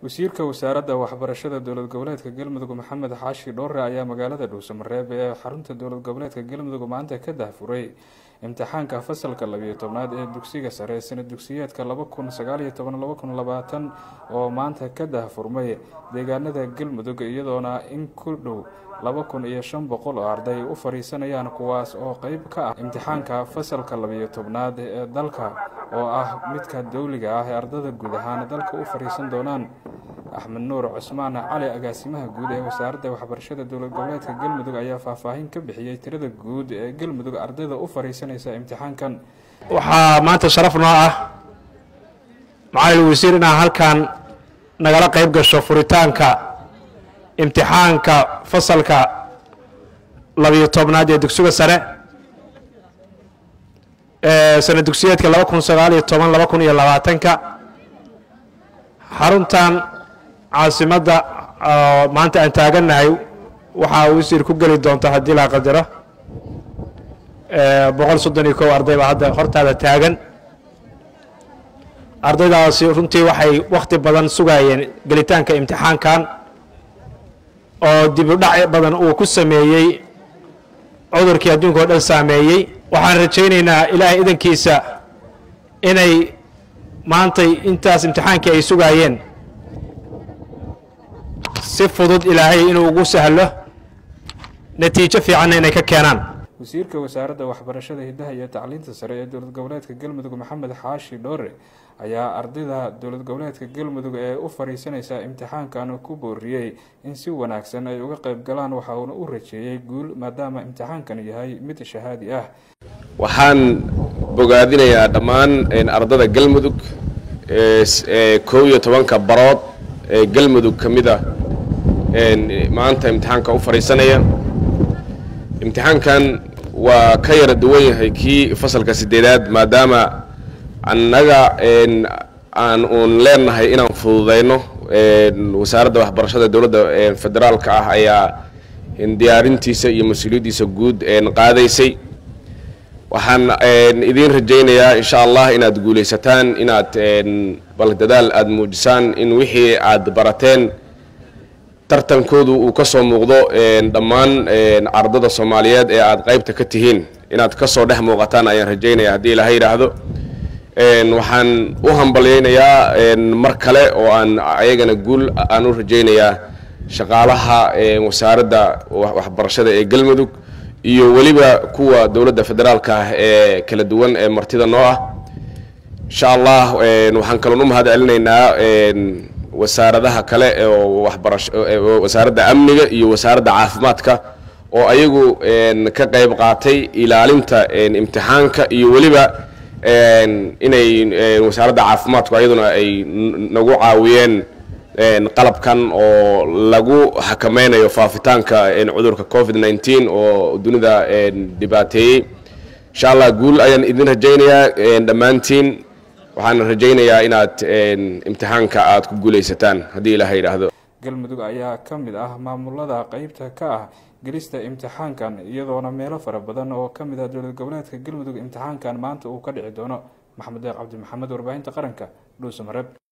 wasiirka wasaaradda waxbarashada dowlad goboleedka galmudug maxamed xaashi dhoore ayaa magaalada dhuusamareeb ee xarunta dowlad goboleedka galmudug maanta ka dahfuray imtixaanka fasalka labiyo tobnaad ee dugsiga sare sanad dugsiyeedka laba kun sagaaliyo toban laba kun labaatan oo maanta ka dahfurmay deegaanada galmudug iyadoona in ku dhow laba kun iyo shan boqol oo arday u fadhiisanayaan kuwaas oo qeyb ka ah imtixaanka fasalka labiyo tobnaad ee dalka oo ah midka dowliga ah ee ardada guud ahaan dalka u fadhiisan doonaan axmed nuur cusmaan cali agaasimaha guud ee wasaaradda waxbarashada dowlad goboleedka galmudug ayaa faahfaahin ka bixiyey tirada guud ee galmudug ardayda u fadhiisanaysa imtixaankan waxaa maanta sharaf noo ah macalin wasiir inaad halkan nagala qayb gasho furitaanka imtixaanka fasalka labiyo tobnaad ee dugsiga sare ee sanad dugsiyeedka laba kun sagaaliyo toban laba kun iyo labaatanka xaruntan caasimadda maanta aan taagannahay waxaa wasiir ku geli doonta haddii la qadaro boqol soddon iyo kow arday baa hadda hortaada taagan ardaydaasi runtii waxay wakhti badan sugayeen gelitaanka imtixaankan oo dib u dhac badan uu ku sameeyey cudurkii adduunka oo dhan saameeyey waxaan rajaynaynaa ilaahay idankiisa inay maantay intaas imtixaankii ay sugaayeen si fudud ilaahay inuu ugu sahlo natiijo fiicanna inay ka keenaan wasiirka wasaaradda waxbarashada hiddaha iyo tacliinta sare ee dowlad goboleedka galmudug maxamed xaashi dhoore ayaa ardayda dowlad goboleedka galmudug ee u fadhiisanaysa imtixaankan ku booriyey in si wanaagsan ay uga qayb galaan waxa uuna u rajeeyey guul maadaama imtixaankan yahay mid shahaadi ah waxaan bogaadinayaa dhammaan ardada galmudug ee koob iyo tobanka barood ee galmudug ka mid a maanta imtixaanka u fadhiisanaya imtixaankan waa ka yara duwan yahay kii fasalka sideedaad maadaama annaga aan uun leenahay inaan fududayno wasaaradda waxbarashada dowladda federaalka ah ayaa diyaarintiisa iyo mas-uuliyaddiisa guud qaadaysay waxaan idiin rajaynayaa insha allah inaad guulaysataan inaad bal dadaal aada muujisaan in wixii aad barateen tartankoodu uu ka soo muuqdo dhammaan ardada soomaaliyeed ee aad qaybta ka tihiin inaad ka soo dhex muuqataan ayaan rajaynaya haddii ilaha yidhaahdo waxaan u hambalyaynayaa mar kale oo aan ayagana guul aan u rajaynayaa shaqaalaha wasaaradda waxbarashada ee galmudug iyo weliba kuwa dowladda federaalka ah ee kala duwan ee martida noo ah insha allah waxaan kaloon u mahad celinaynaa wasaaradaha kale oo waxbarasho wasaaradda amniga iyo wasaaradda caafimaadka oo ayagu ka qayb qaatay ilaalinta imtixaanka iyo weliba inay wasaaradda caafimaadku ayaduna ay nagu caawiyeen qalabkan oo lagu xakameynayo faafitaanka cudurka covid nneteen oo dunida dhibaateeyey insha allah guul ayaan idin rajaynayaa dhammaantiin waxaan rajaynayaa inaad imtixaanka aad ku guulaysataan haddii ilaha yidhaahdo galmudug ayaa ka mid ah maamulada qeybta ka ah gelista imtixaankan iyadoona meelo fara badan oo ka mid ah dowlad goboleedka galmudug imtixaankan maanta uu ka dhici doono maxamed deeq cabdi maxamed warbaahinta qaranka dhuusamareeb